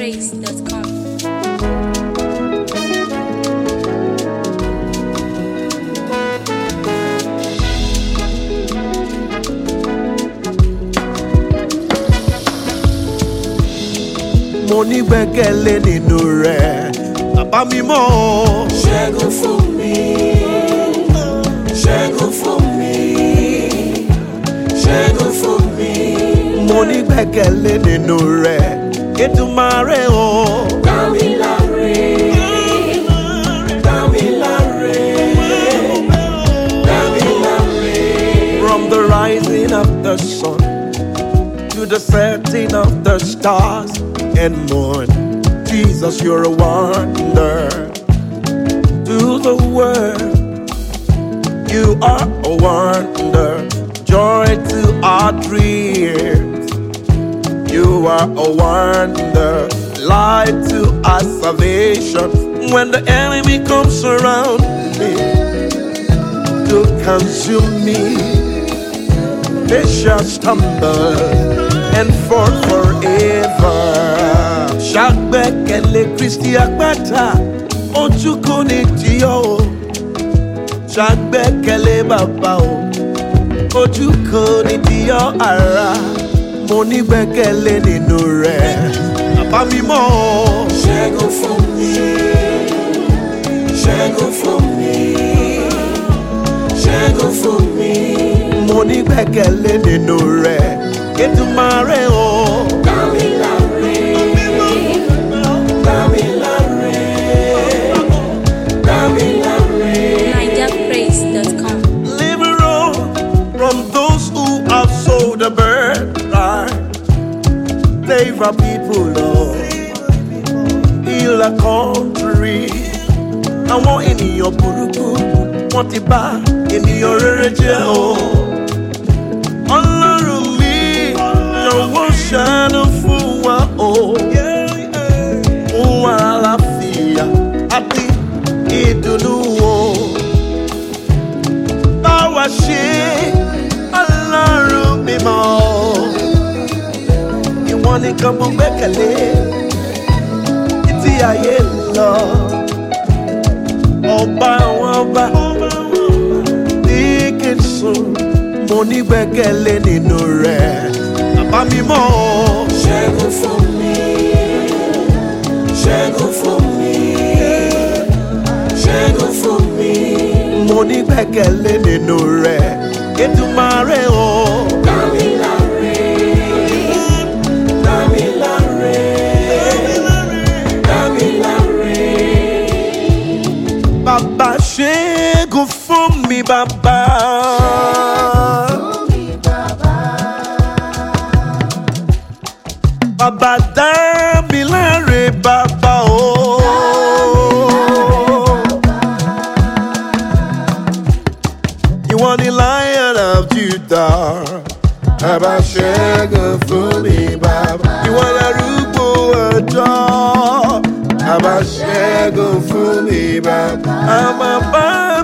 NigerPraise.com. mo nígbẹ́kẹ̀lé nínú rẹ̀ bàbá mi mọ́ ṣẹ́gun fún mi ṣẹ́gun fún mi ṣẹ́gun fún mi mo nígbẹ́kẹ̀lé nínú rẹ̀ Èdùmàrè o. dá mi láre dá mi láre dá mi láre. From the rising of the sun to the setting of the stars and moon, Jesus, you're a wonder to the world. You are a wonder, joy to our dreams. You are a wonder, light to our salvation. When the enemy comes around me to consume me, they shall stumble and fall forever. Ṣàgbẹ́kẹ̀lé Kristi àpáta, ojú kò ní tì ọ́ o. Ṣàgbẹ́kẹ̀lé bàbá o, ojú kò ní tì ọ́ ara. Mo nígbẹ́kẹ̀lé nínú rẹ̀, bàbá mi mọ́ o. ṣẹ́gun fún mi ṣẹ́gun fún mi ṣẹ́gun fún mi Mo nígbẹ́kẹ̀lé nínú rẹ̀, Èdùmàrè o. dá mi láre dá mi láre dá mi láre. NigerPraise.com. Deliver all from those who have sold the birthright. Save our people, Lord. Heal our country. Àwọn ènìyàn burúkú wọ́n ti bá ènìyàn rere jẹ́ o. Ọlọ́run mi lọ́wọ́ ṣàánú fún wa o. Fún wa àlàáfíà àti ìdùnnú o báwa ṣe ọlọ́run mímọ́. Ìwọ nìkan mo gbẹ́kẹ̀lé títí ayé ń lọ. Ọba àwọn ọba ní kí n sùn, mo ní gbẹ́kẹ̀lé nínú rẹ̀. Bàbá mi mọ́ o. ṣẹ́gun fún mi ṣẹ́gun fún mi ṣẹ́gun fún mi mo ní gbẹ́kẹ̀lé nínú rẹ̀. Èdùmàrè o. dá mi láre dá mi láre dá mi láre. Bàbá ṣẹ́gun fún mi bàbá. Bàbá dá mi láre bàbá o. Ìwọ ni Lion of Judah. Bàbá ṣẹ́gun fún mi bàbá. Ìwọ lárúgbó ọjọ́. Bàbá ṣẹ́gun fún mi bàbá. Àmọ́ bá